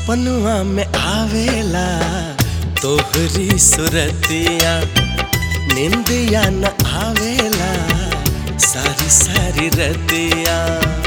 सपनुआ में आवेला तोहरी सुरतिया निंदिया न आवेला सारी सारी रतिया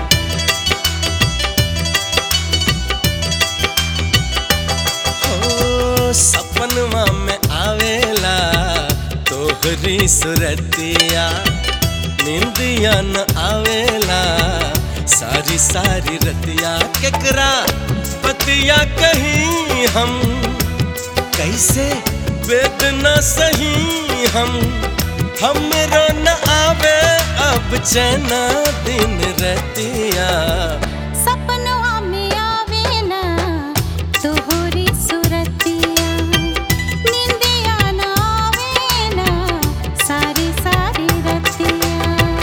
हो सपनुआ में आवेला तोहरी सुरतिया निंदिया न आवेला सारी सारी रतिया केकरा पतिया कहीं हम कैसे वेदना सही हम हमरो न आवे अब चैना दिन रतिया सपनवा में आवेला तोहरी सुरतिया निंदिया न आवेला सारी सारी रतिया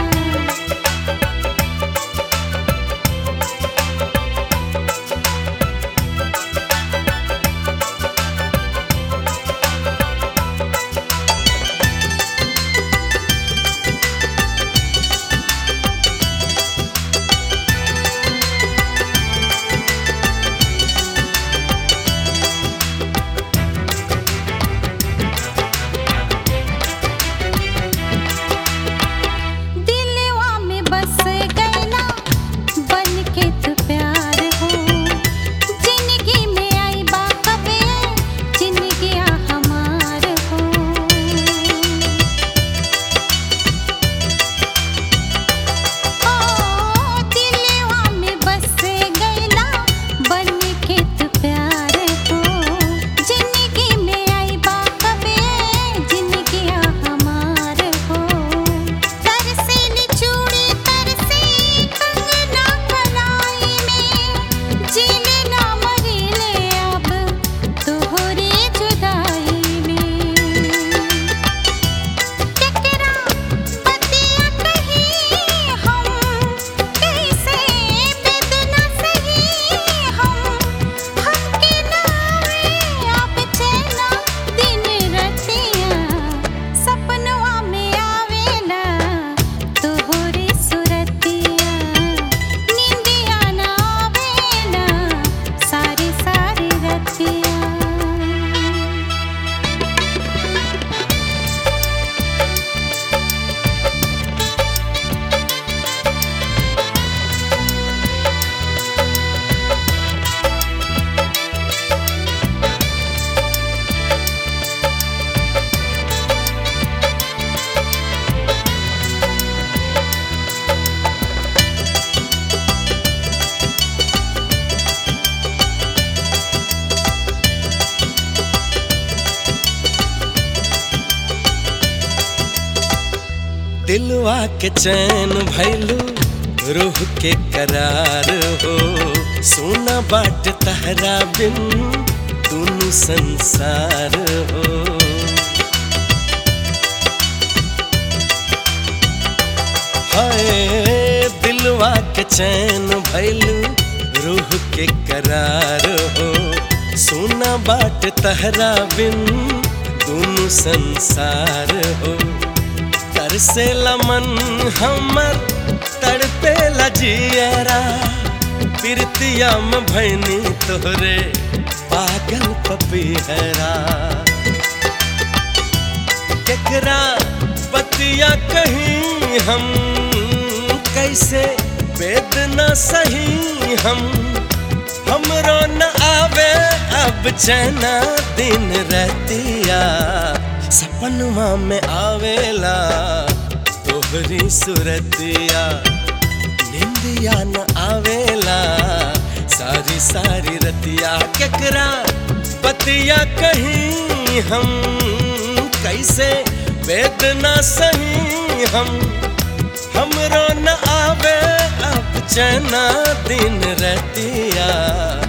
दिलवा में बस गईला बन के तू प्यार हो जिंदगी में आई बा कबे जिंदगी हमार हो ओ दिलवा में बस गईला बन के तू प्यार हो जिंदगी में आई बा कबे जिंदगी हमार हो तरसेली चूड़ी तरसे कंगना कलाई में जीले ना मरीले अब तोहरी जुदाई में केकरा पतिया कहीं हम कैसे बेदना सही हम हमके नावे अब चैना दिन रतिया सपनवा में आवेला तोहरी सुरतिया निंदिया ना आवेला सारी सारी रतिया दिलवा के चैन भैलू रूह के करार हो सोना बाट तहरा बिन दुनु संसार हो हाय दिलवा के चैन भैलू रूह के करार हो सोना बाट तहरा बिन दुनु संसार हो तरसे लमन हमर तड़पे लजियरा प्रीतिया में भैनी तोहरे पागल पपीहरा केकरा बतिया कहीं हम कैसे वेदना सही हम हमरो न आवे अब चैना दिन रतिया सपनवा में आवेला तोहरी सुरतिया निंदिया न आवेला सारी सारी रतिया केकरा बतिया कहीं हम कैसे वेदना सही हम हमरो न आवे अब चैना दिन रतिया